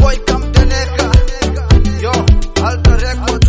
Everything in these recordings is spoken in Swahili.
boy kamteneka yo Alta Records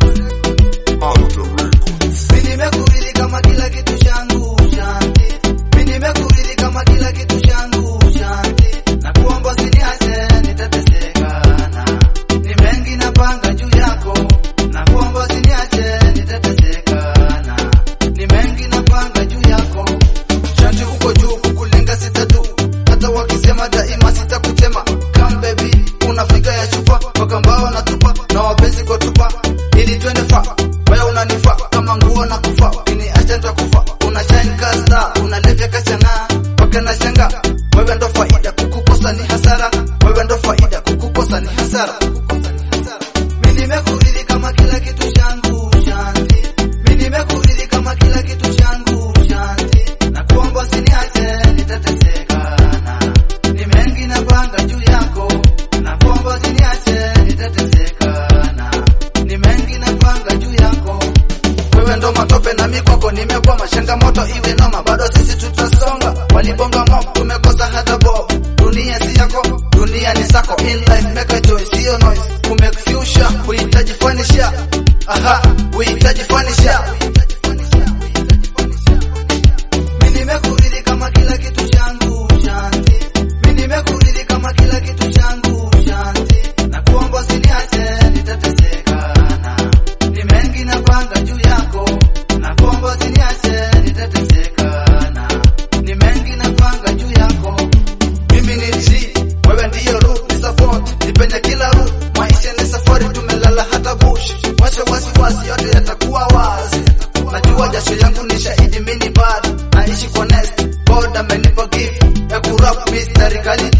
mimi nimekuridi kama kila kitu changu shanti mimi nimekuridi kama kila kitu changu shanti na kuomba usiniache nitateseka na ni mengi napanga juu yako na kuomba usiniache nitateseka na ni mengi napanga juu yako shanti uko juu kukulenga sitatu hata wakisema daima sitakutema come baby unafika ya chupa mpaka mbao na tupa na wapenzi kwa tupa ili twende fa wewe unanifaa kama nguo na kufa ukiniacha nitakufa una shine kasta unalevya kachana mpaka na shanga wewe ndo faida kukukosa ni hasara wewe ndo faida kukukosa ni hasara mimi nimekuridi kama kila kitu changu shanti mimi nimekuridi kama kila kitu changu shanti na kuomba usiniache nitateseka na ni mengi napanga juu yako na kuomba usiniache nitateseka na ni mengi napanga juu yako wewe ndo matope na mikoko nimekwama changamoto iwe noma bado sisi tutasonga walibonga mob tumekosa hata bob dunia si yako dunia ni sako in life make a choice sio noise kumake future uhitaji fanisha aha uhitaji fanisha mimi nimekuridi kama kila kitu changu shanti mimi nimekuridi kama kila kitu changu shanti na kuomba usiniache nitateseka na ni mengi napanga juu yako na kuomba usiniache nitateseka na ni mengi napanga juu yako mimi ni G wewe ndiyo root ni support nipenye kila root maisha ni safari tumelala hata bush wacha wasiwasi yote yatakuwa wazi najua jasho yangu ni shahidi mini bad naishi kwa nest God amenipa gift ya kurap mystery kali